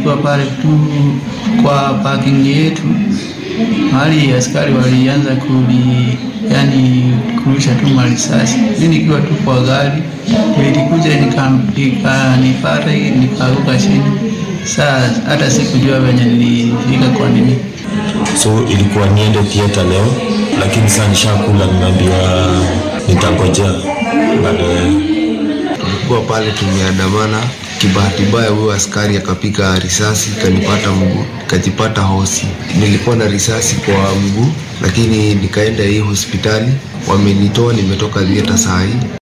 nikiwa pale tu kwa parking yetu, mahali askari walianza kuli yani kurusha tu marisasi, mimi nikiwa tu kwa gari, ilikuja ikanipata nikaanguka chini. Saa hata sikujua venye nilifika kwa nini. So ilikuwa niende theater leo, lakini saa nishakula, nimeambiwa nitangojea baadaye. Tulikuwa pale tumeandamana, kibahati mbaya huyo askari akapiga risasi kanipata mguu, nikajipata hosi. Nilikuwa na risasi kwa mguu, lakini nikaenda hii hospitali, wamenitoa, nimetoka theater saa hii.